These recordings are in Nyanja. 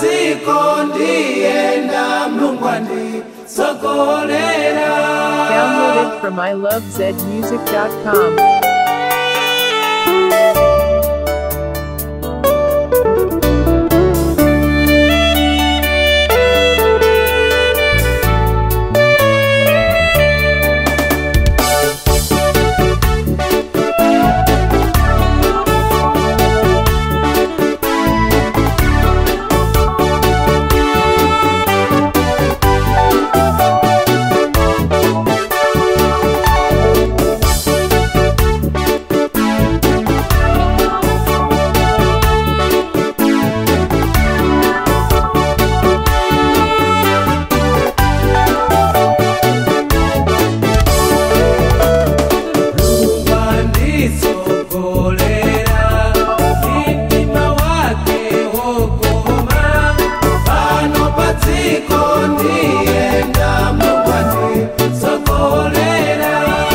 padziko ndiyenda mlungu anditsogolera Downloaded from ilovezmusic.com. mlungu anditsogolera mtima wake wokoma pano padziko ndiyenda mlungu anditsogolera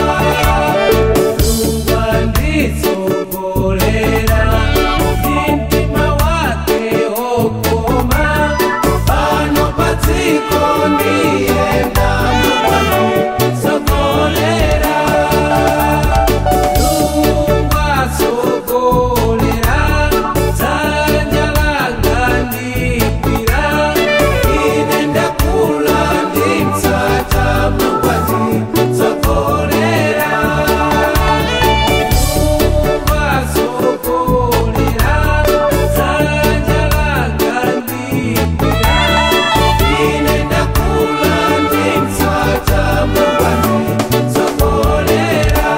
mlungu anditsogolera mtima wake wokoma pano padziko ndiyenda mlungu anditsogolera lungasogolera dzanja langa ndikwira ine ndakula ndimtsata mungwati tsogolera lungasogolera dzanja langa ndikwira ine ndakula ndimtsata mungwati tsogolera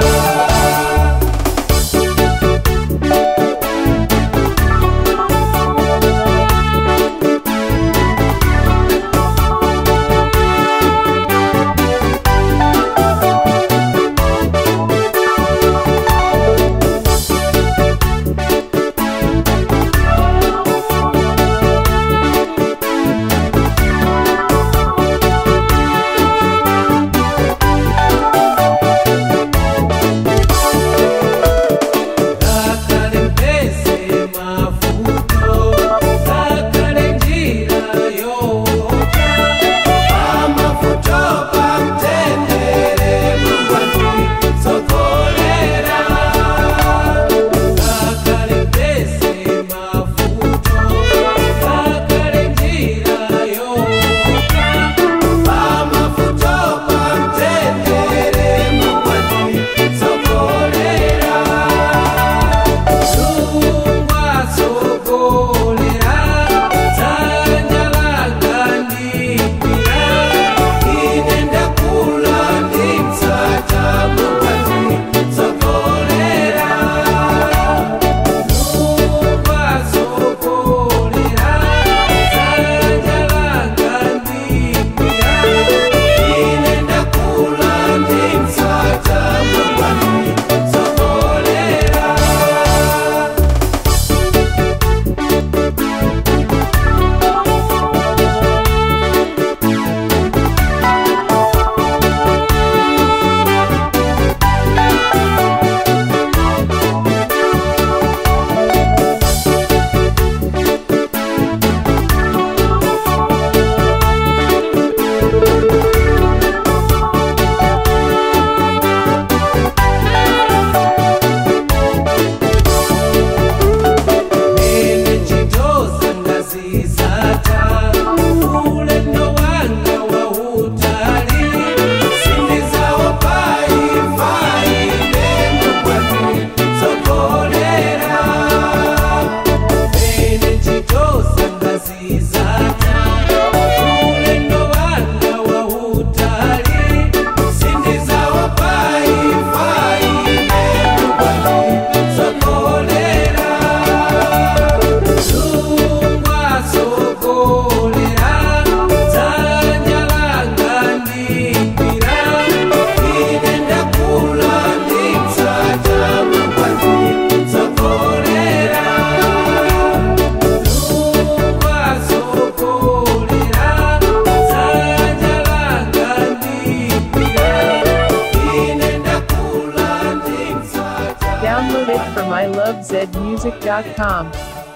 Kakale mpese mafuto, kakale njira yocha, amafuto pamtendere mungwati sokolera. Kakale mpese mafuto, kakale njira yocha, amafuto pamtendere mungwati sokolera. Lungasogolera dzanja langa ndikwira ine ndakula ndimtsata mungwati tsogolera lungasogolera dzanja langa ndikwira ine ndakula ndimtsata mungwati tsogolera Mene chitoza ngazizata ulendo wanga wautali sindizawo pai pai nemugwati sokolera Mene chitoza ngazizata ulendo wanga wautali sindizawo pai pai nemugwati sokolera lungasogolera dzanja langa ndikwira ine ndakula ndimtsata mungwati tsogolera lungasogolera dzanja langa ndikwira ine ndakula ndimtsata Downloaded from ilovezmusic.com.